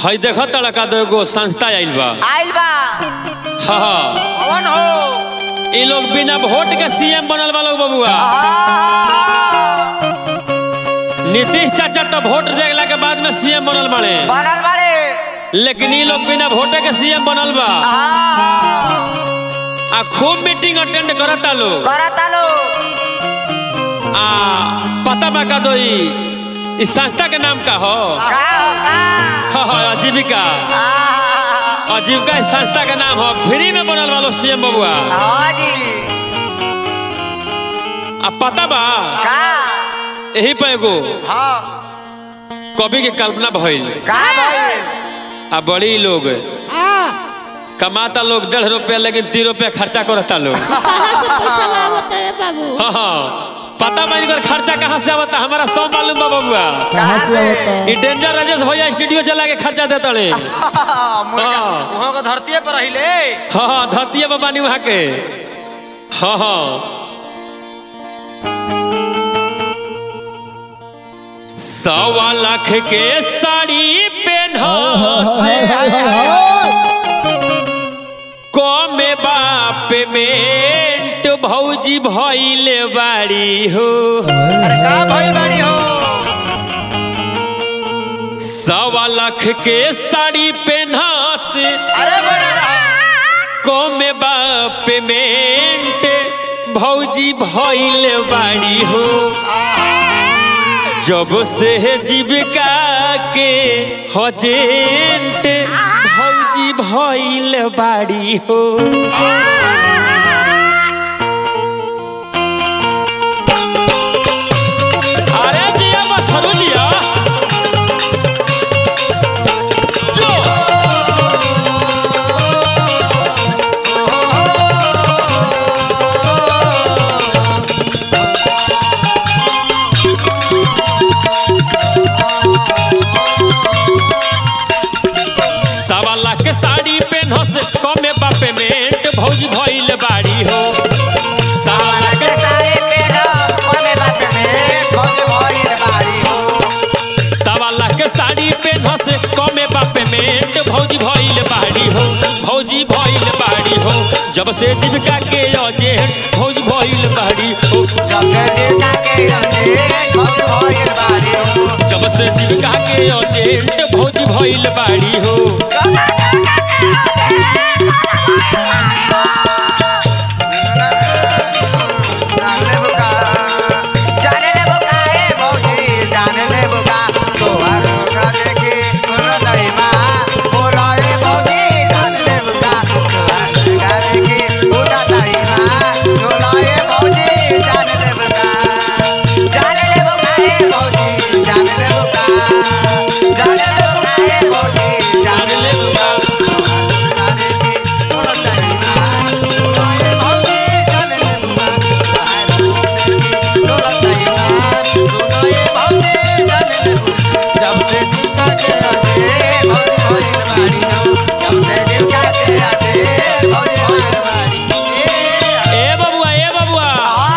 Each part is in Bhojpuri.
हई देखो तड़का दो एगो संस्था आइल बा आइल बा हाँ हाँ कौन हो इ लोग बिना वोट के सीएम बनल बा लोग बबुआ आ, नीतीश चाचा तो वोट देला के बाद में सीएम बनल बाड़े बनल बाड़े लेकिन इ लोग बिना वोटे के सीएम बनल बा आ, आ खूब मीटिंग अटेंड करता लोग करता लो आ पता बा का दो इ इस संस्था के नाम का हो का हो का हाँ हाँ आजीविका आ, आजीविका इस संस्था का नाम हो फ्री में बनल वालो सीएम बबुआ हाँ जी आ पता बा का यही पे एगो हाँ कवि के कल्पना भइल का भइल आ बड़ी लोग कमाता लोग डेढ़ रुपया लेकिन तीन रुपया खर्चा करता लोग कहाँ से पैसा लावता है बाबू हाँ हाँ पता बा इनकर खर्चा कहाँ से आवता हमारा सब मालूम बा बबुआ कहाँ से ई डेंजर राजेश भैया स्टूडियो चला के खर्चा देता ले हाँ वहाँ को धरती पर रहिले हाँ हाँ धतिया बाबा नी वहाँ के हाँ हाँ सवा लाख के साड़ी पहना कमे बाप मेंट भौजी भइले बाड़ी हो अरे का भइल बाड़ी हो सवा लाख के साड़ी पहना से अरे बड़ा कमे बाप मेंट भौजी भइले बाड़ी हो जब से जीविका के हजेंट भौजी भइल बाड़ी हो अरे जिया मछरू जिया जो सवा लाख के साड़ी पेनहस कमे बापे मेंट भौजी भइल बाड़ी हो सवा लाख के सारे पेड़ कोने बात में खोज भइल बाड़ी हो सवा लाख के साड़ी पेनहस कमे बापे मेंट भौजी भइल बाड़ी हो भौजी भइल बाड़ी हो जब से जीविका के अजे भौजी भइल बाड़ी हो जब से जीता के अंधेरे खोज भइल बाड़ी हो जब से जीविका के अजे भौजी भइल बाड़ी हो जाने बुका जाने ले बुका ए भौजी जाने ले बुका तोहर ओकरा देखी कोनो नहीं माँ बोला ए भौजी जाने ले बुका तोहर ओकरा देखी कोनो नहीं माँ बोला ए भौजी जाने ले बुका जाने ले बुका ए भौजी जाने ले बुका जाने ले बुका ए भौजी जाने ले बुका ओकरा देखी कोनो नहीं माँ बोला ए भौजी जाने ले बुका जब से जीता के आते भौजी भइल बाड़ी हो जब से जीता के आते भौजी भइल बाड़ी ए बबुआ ए बबुआ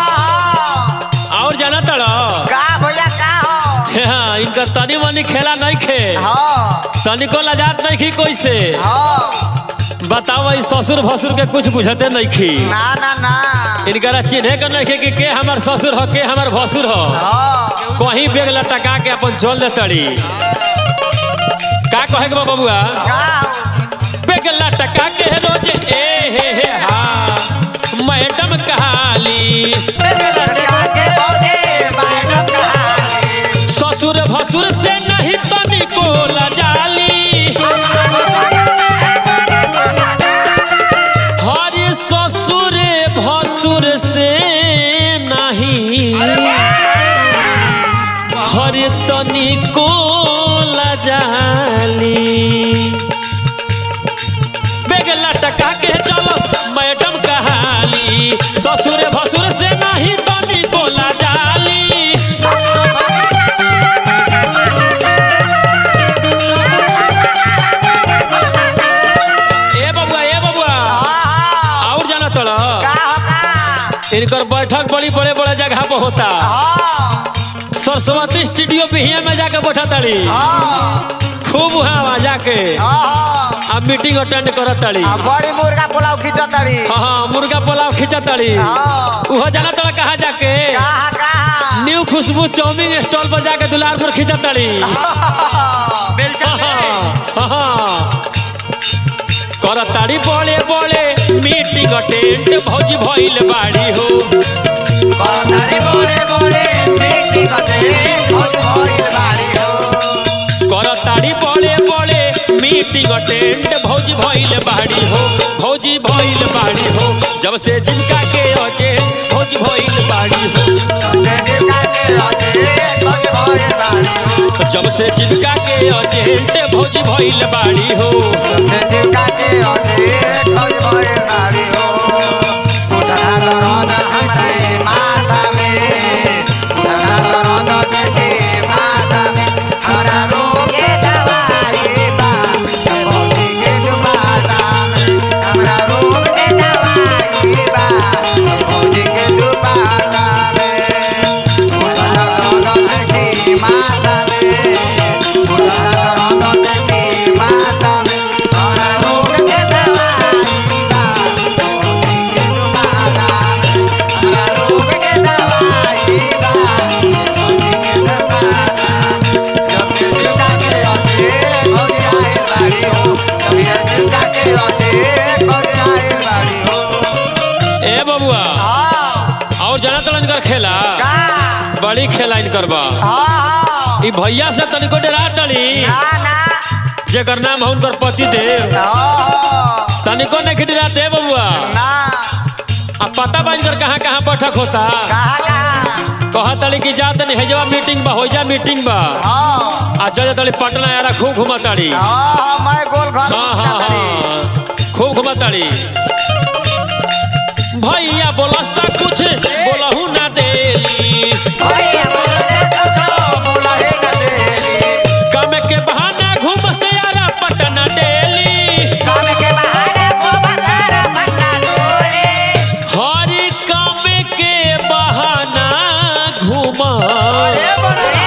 और जाना तड़ो का भैया का हो हाँ, इनका तनी मनी खेला नहीं खे हाँ तनिको लजात नहीं खी कोई से हाँ बताओ ई ससुर भसुर के कुछ बुझते नहीं खी ना ना ना इनकरा चिन्हे के नहीं खे कि के हमार ससुर हो के हमार भसुर हो हाँ कहीं बेग लटका के अपन चल दे तड़ी का कहे के बा बबुआ का बेग लटका के रोज ए हे हे हा मैडम कहाली लड़का के भौजी मैडम कहानी ससुर भसुर से नहीं तनिको लजाली हरे ससुर भसुर से नहीं हरे तनिको लजाली बेग लटका के चलो मैडम कहाली ससुर भसुर से नहीं तनिको लजाली ए बबुआ ए बबुआ हाँ और जाना तोड़ा का हो का इनकर बैठक बड़ी बड़े बड़े जगह पर होता हाँ सरस्वती स्टूडियो बिहिया में जाके बैठा ताड़ी हाँ खूब वहाँ आवाज आके हाँ अब मीटिंग अटेंड करत ताड़ी आ बड़ी मुर्गा पुलाव खिंचतड़ी हाँ हाँ मुर्गा पुलाव खींचा ताड़ी हाँ उहो जाना तोड़ा कहा जाके कहाँ कहाँ न्यू खुशबू चाउमीन स्टॉल पर जाके दुलारपुर खींचा ताड़ी बेलचा हाँ, हाँ। करत ताड़ी बड़े बड़े मीटिंग अटेंड भौजी भइल बाड़ी हो बड़े बड़े बड़े देखी कते बहुत भइल बाड़ी हो करत ताड़ी बड़े बड़े मीटिंग अटेंड भौजी भइल बाड़ी हो भौजी भइल बाड़ी हो जब से जिनका के अजे भौजी भइल बाड़ी हो से जिनका के अजे बहुत भइल बाड़ी हो जब से जिनका के अजेंट भौजी भइल बाड़ी हो से जिनका के अजे बहुत भइल बाड़ी हो उठा दर्द हमरे माथा में उठा दर्द देखे माथा में हरा रोग के दवाई बा भौजी के दुबारा में हमरा रोग के दवाई बा भौजी के दुबारा में उठा दर्द देखे माथा में उठा दर्द देखे माथा में हरा रोग के दवाई बा भौजी के दुबारा में हमरा रोग के दवाई बा भौजी के दुबारा जब से जिंदा के अजे भौजी आइल बाड़ी हो जब से जिंदा के अजे भौजी आइल बाड़ी हो ए बबुआ हाँ और जाना तो इनकर खेला का बड़ी खेला इनकर बा हाँ ई भैया से तनिको डरा तड़ी ना ना जेकर नाम है उनकर पति देव हाँ तनिको नहीं डरा दे बबुआ ना अब पता बा इनकर कहाँ कहाँ बैठक होता कहा कहा कहा तड़ी कि जा तनी हेजवा मीटिंग बा होइजा मीटिंग बा हाँ आ जा तड़ी पटना यारा खूब घुमा ताड़ी हाँ मैं गोल घर हाँ हाँ हाँ खूब घुमा ताड़ी भैया बोलस्ता कुछ बोलहू ना देली भैया बोले कुछ बोला है न देली काम के बहाना घूम से यारा पटना डेली काम के बहाने को बसारा पन्ना डोले हरी काम के बहाना घूमा अरे बोले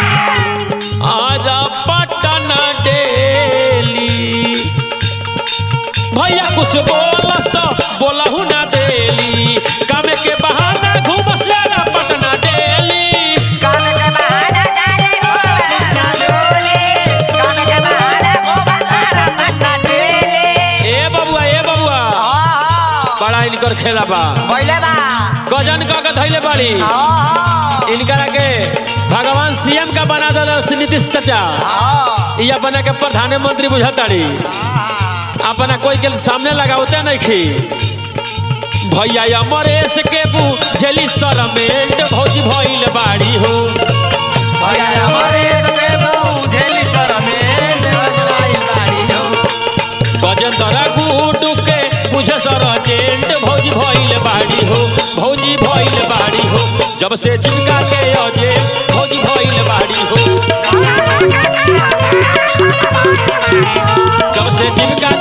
आरा पटना डेली भैया कुछ बोलस तो बोलहू ना देली काम के बहाना घूम से यारा पटना डेली काम के बहाने डाले को बसारा डोले काम के बहाने को बसारा पन्ना डोले ए बबुआ ए बबुआ हाँ बड़ा इनकर खेला बा बोले बा गजन का के धैले बाड़ी हाँ इनकरा के भगवान सीएम का बना दल नीतीश चाचा हाँ या बना के प्रधानमंत्री बुझताड़ी अपना कोई के सामने लगावते नहीं खी भैया अमरेश के बुझेली सरमेंट भौजी भइल बाड़ी हो भैया हमारे सके बुझेली सर में देवराई बाड़ी हो गजेंद्र गुडू के बुझे सरजेंट भौजी भइल बाड़ी हो भौजी भइल बाड़ी हो जब से जिनका के अजे भौजी भइल बाड़ी हो जब से जिनका